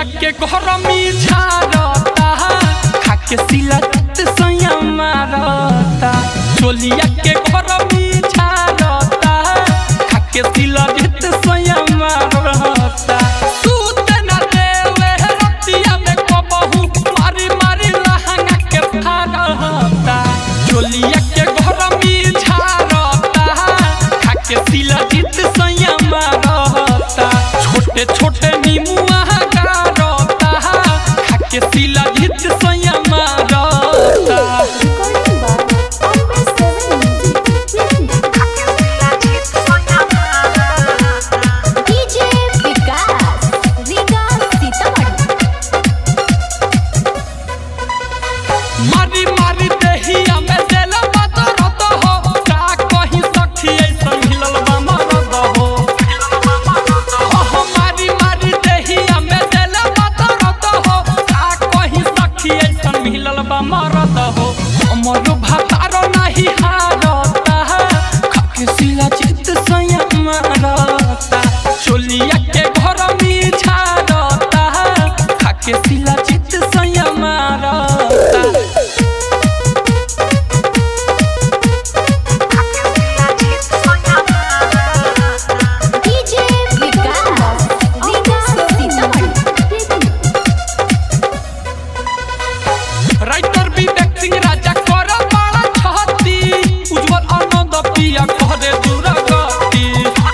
चोलिया के घर में झारता खाके सिला सैया मारता चोलिया के घर में झारता खाके सिला सैया मारता सूत न देवे रतिया में कबहू मारी मारी लहंगा के फाड़ता चोलिया के घर में झारता खाके सिला सैया मारता छोटे छोटे नीमुआ गारता खाके सिला सैया मारता Recording by Amber Seven Music. DJ Vikas Riga Sitamarhi मारी मारी देहिया में देला बदरत हो का कहीं सखी ऐसन हिलल बा मरद हो हो मारी मारी देहिया में देला बदरत हो का कहीं सखी ऐसन हिलल बा मरद हो हमर भातारो नाही हारता खाके सिला चित सया मारता चोलिया के घर में झारता खाके सिला चित सया मारता DJ विकास रीगा सीतामढ़ी राइटर विवेक सिंह राजा कर बड़ा छहती उज्जवल आनंद पिया करे दुर्गति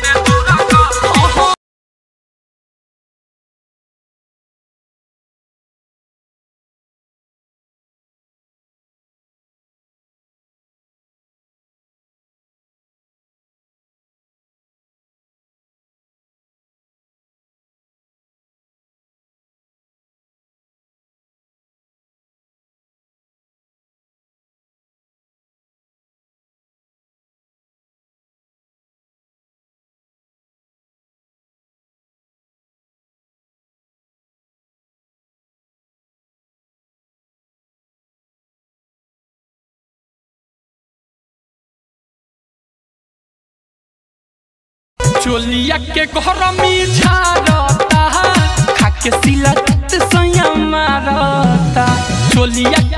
चोलिया के घर में झारता खाके सिला सैया मारता चोलिया